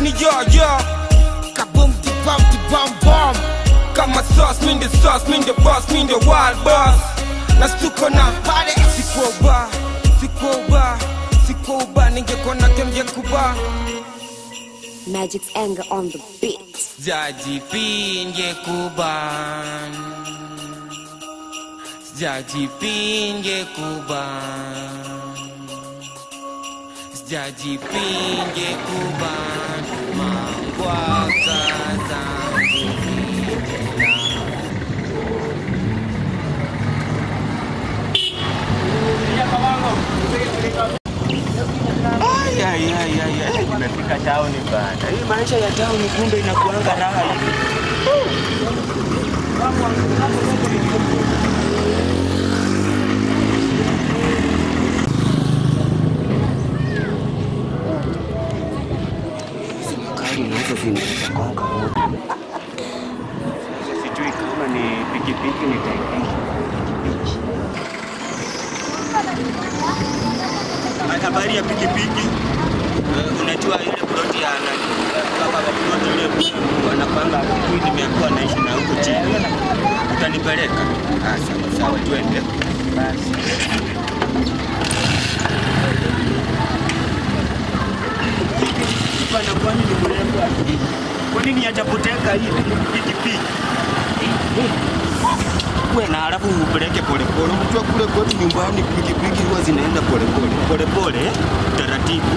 ni yoyo Kaboom di bam di bam bam Kama sauce, mi the sauce, mi the boss, mi the wild boss Na stuko na pale Siko ba, siko ba, siko ba Ningekuwa na kem ya kuba Magic's anger on the beat. Jaji pinge kuban Jaji pinge kuban Jaji pinge kuban Mangwaka zangu vijana Ay, ay, ay, ay, ay, nimefika tauni bana. Hii maisha ya tauni kumbe inakuanga raha hivi. Hizi magari nazo zinagonga moto. Sasa sijui kama ni pikipiki nitaipisha. Habari ya pikipiki. Eh, unajua ile ploti ya nani? Kama ploti ile wanapanga huku nimeambiwa naishi na huko chini. Utanipeleka? Ah, sawa sawa, twende. Basi. Bana, kwani ni mrembo aje? Kwa nini hajapoteka ile pikipiki? Uwe na halafu upeleke polepole. Unajua kule kwetu nyumbani pikipiki huwa zinaenda polepole polepole, taratibu.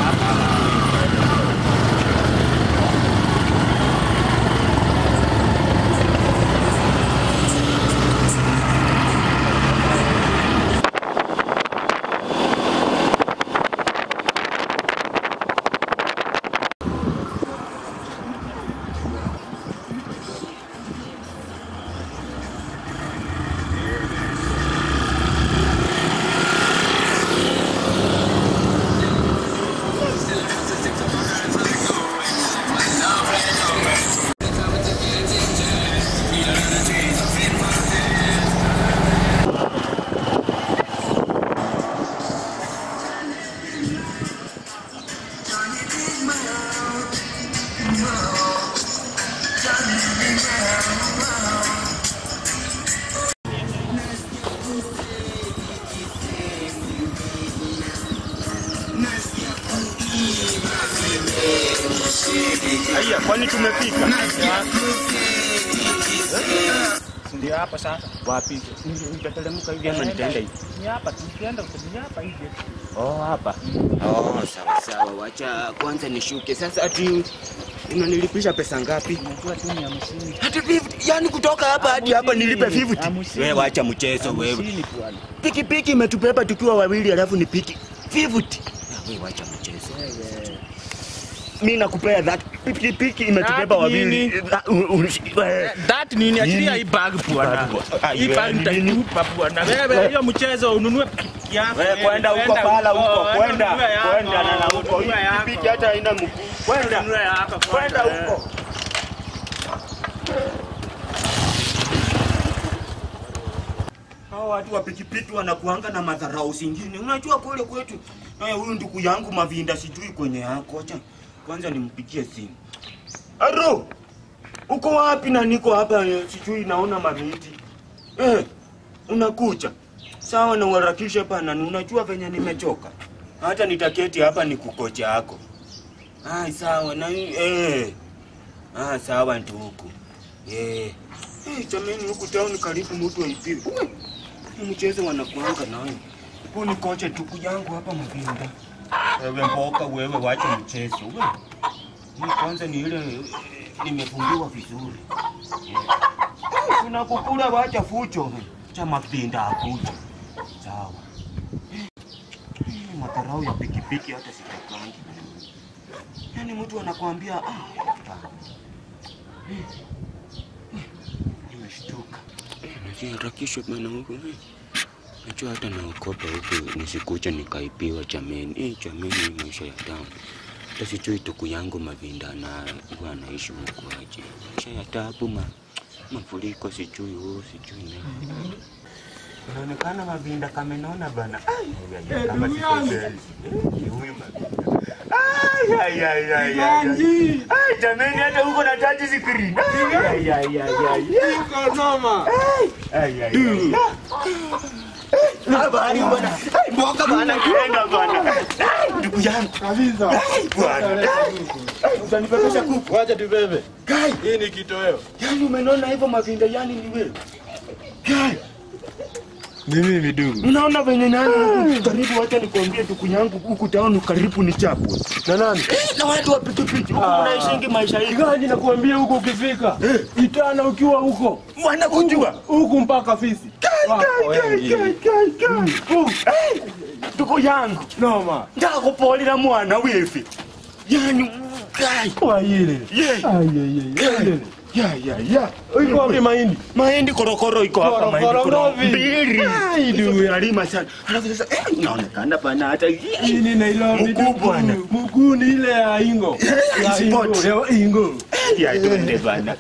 Haya, kwani tumefika? Ndio hapa sasa. Wapi? Nitateremka hivi ama nitaenda hivi? Ni hapa tukienda ni hapa hivi. Oh, hapa. Oh, sawa sawa. Wacha kwanza nishuke. Sasa ati unanilipisha pesa ngapi? Unajua tu ni hamsini. Hadi 50. Yaani kutoka hapa hadi hapa nilipe 50. Hamsini. Wewe wacha mchezo wewe. Hamsini bwana. Pikipiki imetubeba tukiwa wawili alafu ni piki 50. Ah, Wewe wacha mchezo. Mimi nakupea that pikipiki imetubeba That wawili. nini? Ah, u- u- wewe. That nini achilia Nini? hii bag bwana. Bag bwana. Hii Ah, bag nini? nitakupa bwana. Wewe hiyo mchezo ununue pikipiki yako. Wewe kwenda huko Kwenda pala huko, wewe kwenda ununue yako, kwenda na na huko. Hii ununue yako. pikipiki hata haina mguu. Kwenda Ununue yako kwenda kwanza. huko. Hao watu wa pikipiki wanakuanga na madharau zingine. Unajua kule kwetu, haya huyu ndugu yangu Mavinda sijui kwenye yako. Acha kwanza nimpigie simu. Aro, uko wapi? Na niko hapa eh, sijui naona maviti. Eh, unakuja sawa, na uharakishe pana. Unajua venye nimechoka, hata nitaketi hapa ni kukocha yako. Ai, sawa na eh. Ah, sawa ndugu. Eh. Eh, jamani huku town karibu mtu aipiwe. Uwe, hii Mchezo wanakuanga nayo. Huu ni kocha tuku yangu hapa Mavinda. Wewe mboka wewe wache mchezo. Wewe. Hii kwanza ni ile eh, nimefungiwa vizuri. Eh. Tunakukula wacha fucho. Cha Mavinda akuja. Sawa. Eh, Madharau ya pikipiki hata sitakangi. Yaani mtu anakuambia ah, hapana. Nimeshtuka. Naziharakishwa bana huku. Najua hata naokopa huku nisikuja nikaibiwa jameni. Eh, jameni hii maisha ya tamu. Hata sijui tuku yangu Mavinda na huwa anaishi huku aje. Maisha ya tabu ma mafuriko sijui huu sijui na. Inaonekana Mavinda kamenona bana. Ai, ai, ai, kama siko kweli. Eh, ni huyu Mavinda. Ai, Ai, ai, ai, ai, ai. Ganji. Ai, jameni hata huko na touch screen. Ai, ai, ai, ai, ai. Iko noma. Ai, ai, ai. Ah, bana, bana. Ai, mboga bana, kwenda bana. Ai, Ndugu yangu. Kabisa. Ai, bwana. Ai, Utanipepesha kuku. Wacha tubebe. Kai, Hii ni kitoweo. yani umenona hivyo mavinda yani ni wewe. Kai, Ni mimi ndugu. unaona venye nani huku karibu, wacha nikwambie ndugu yangu huku taoni karibu ni chapwe. Na nani? Eh, na watu wa pikipiki huku Ah. unaishingi maisha hii. Igaji nakuambia huko ukifika. Itana ukiwa huko. Wanakujua. Huku mpaka fisi. Wako wengi. ndugu yangu Noma. ndakupolera mwana wifi yani kai Kwa ile. ye Ai ai ai. Ile. ya ya ya Iko wapi mahindi? mahindi korokoro iko hapa mahindi Korokoro koro ngapi? mbili Ai, ndugu. nalima sana alafu sasa eh inaonekana bana hata Hii ni Nairobi. Mguu bwana. ndugu. Mguu ni ile ya Ingo. Eh, Ya Ingo. sport. Ya Ingo. ya tunde bana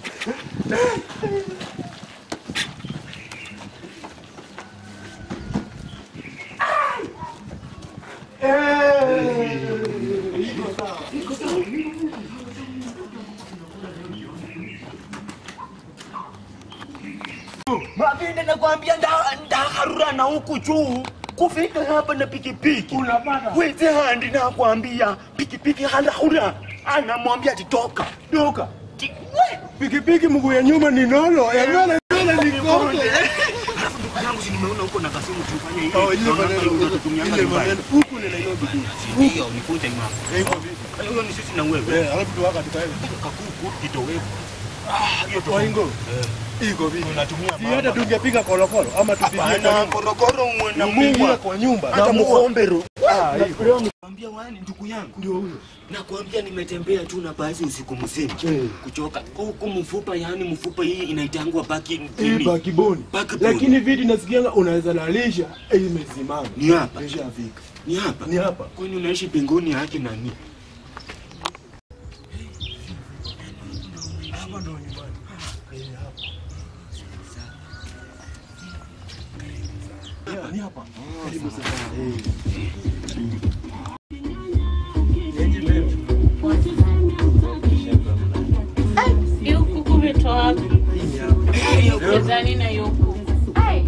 mapinde nakwambia nda- ndaharura na huku juu kufika hapa na pikipiki Unapata. weze handi nakwambia pikipiki halahura anamwambia titoka Duka. Ti- we! Pikipiki mguu ya nyuma ni nolo. Ya mbele mbele ni konde. yangu si nimeona huko na kasimu tufanye hivi. Oh, ile Naona maneno hiyo huko. utatumianga Ile nyumbani. maneno huku ni Nairobi. Hiyo nifunze imam. Eh, iko vipi? Hiyo ni sisi na wewe. Eh, alafu tuwaka tukaenda. Kakuku kitowevu. Ah, hiyo tu. Kwa Ingo. Iko vipi? Tunatumia Si hata tungepiga kolokolo ama tupigie Hapana, kwa korokoro mwe na Mungu muwa. kwa nyumba. Hata Na muwa. muhombero. Ah, iko. Nakwambia wani ndugu yangu. Ndio huyo. Nakwambia nimetembea tu na basi usiku mzima. Eh. Kuchoka. Huku mfupa yani mfupa hii inaitangwa baki Hii nini? bakiboni. Backbone. Lakini viti nasikianga unaweza lalisha eh, imesimama. Ni hapa. Ishafika. Ni hapa. Ni hapa. Kwani unaishi pengoni yake nani? Hapa ndo nyumbani. Eh, hapa. Yeah, Ni hapa. Karibu sana. Eh. Hiyo kuku umetoa wapi? Wezani na hiyo kuku. Ai,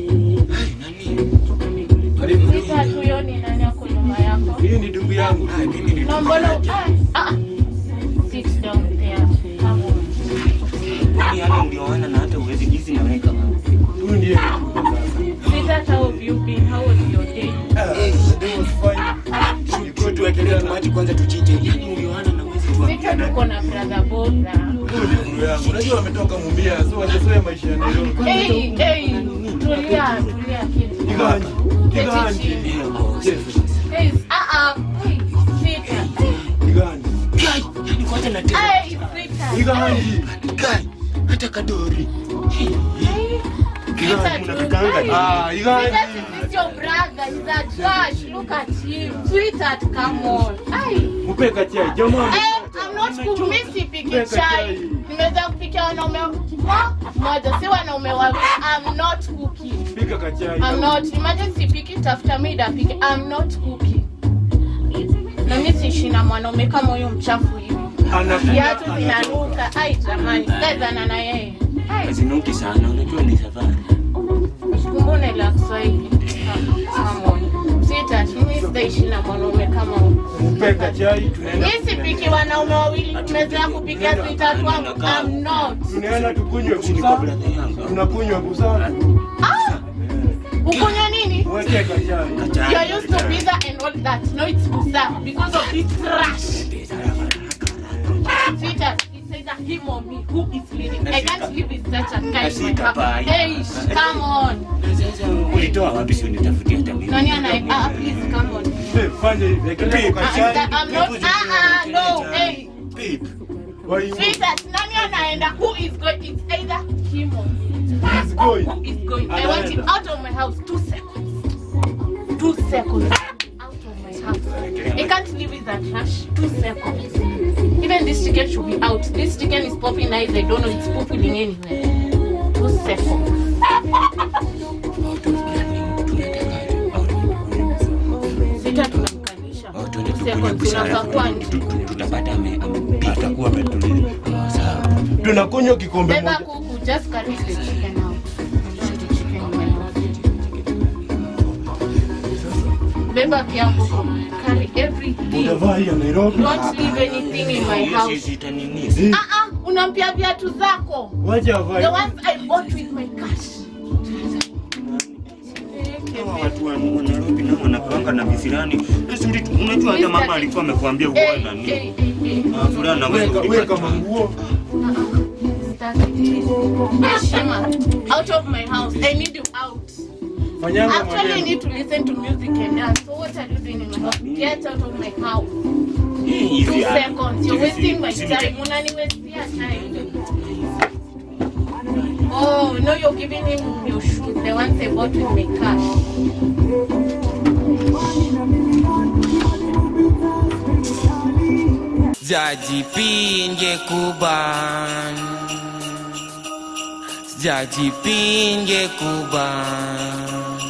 Karibu. sasa huyo ni nani ako nyuma yako? Hii ni ndugu yangu. Na mbona ah, ah. Sit down there. Come on. Kwani hata ulioana na hata uwezi jinsi naweka Huyu ndiye ndugu sasa. Sweetheart, how have you been? How was your day? Ah, the day was fine. Shukrani tuwekelee maji kwanza tuchite. Yaani ulioana na uwezi Sweetheart, tuambia. uko na brother Bora. Huyu ndio ndugu yangu. Unajua wametoka Mumbia, so wajazoea maisha ya Nairobi. Hey, hey, tulia, tulia kitu. Kiganji. Kiganji. Keti Yes. Hey, ah ah. Hey, sweetheart. Kiganji. Kai, yaani kwanza na tena. Hey, sweetheart. Kiganji. Kai, hata kadori. Hey, sweetheart, Mnapiganga ni- Ah, Sweetheart, Kiganji. is this your brother? He's a trash. Look at him. Sweetheart, come on. Ay. Mpeka chai. Jamaa. Eh, I'm not cook. Mimi sipiki Weka chai. chai. Nimeweza kupikia wanaume wa- moja, si wanaume wawili. I'm not cooking. Pika kachai. I'm not. Imagine sipiki, tafuta mida apike. I'm not cooking. Na mimi siishi na mwanaume kama huyo mchafu hivi. Anapika. Viatu vinanuka. Ai jamani, sikazana na yeye. Ai, Hazinuki sana, unajua ni safari. kumbune la Kiswahili. Come on. Sweetheart, mimi sitaishi na mwanaume kama huyo. Mpeka chai. Tunaenda. Mimi sipiki wanaume wawili, tumezoea kupikia sweetheart wangu. I'm not. Tunaenda tukunywe Sisi ni busaa. brother yangu. Tunakunywa busaa. Ah! Ukunywa nini? Weke kachai. You're used to pizza and all that. No, it's busa because of this trash. Sweetheart, it's either him or me. Who is leading? I can't live with such a guy in my house. Hey, sh- come on. Na sasa ulitoa wapi sio nitafutie hata mimi. Nani ana ah, please come on. Eh, Fanya hivi. Ekelea kwa Ah, kachai. I'm not ah ah no. Hey, Babe, Why you- sweetheart, nani anaenda? Who is going? It's either him or me. He's going. Who is going? I want him out of my house. Two seconds. Two seconds. Out of my house. I can't live with that trash. Two seconds. Even this chicken should be out. This chicken is popping eyes. I don't know. It's pooping anywhere. Two seconds. Sita tunamkalisha. Oh, tuende Two seconds unafaa kuwa nje. tutapata ame- amepika. atakuwa ametulia sawa tunakunywa kikombe Beba moja kuku, just carry the chicken out. Put the chicken in my house. Beba kiapo, carry everything. utavaa hii ya Nairobi Don't leave anything in my Hiyo house. sisi itanini? Eh, Ah ah, unampia viatu zako. wacha avae The ones I bought with my cash. Hawa watu wa wa Nairobi nao wanakuanga na visirani. Vizuri tu, Unajua hata mama alikuwa amekwambia uwe Hey, na hey, nini. hey, hey. Ah, fulani na wewe weka ulipata. weka manguo Heshima, out of my house. I need you out. fanyanga Actually, I maneno need to listen to music and dance. So what are you doing in my house? Get out of my house. Hii hizi Two ya- seconds. You're hizi- wasting my hizi- time. Unaniwestia time. Oh, no, you're giving him your shoes, the ones I bought with my cash. Sijajipinge kuban Sijajipinge kuban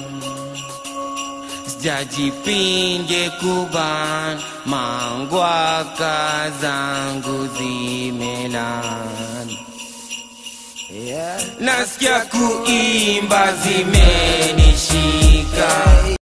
Sijajipinge kuban Mangwaka zangu zimelan Nasikia kuimba zimenishika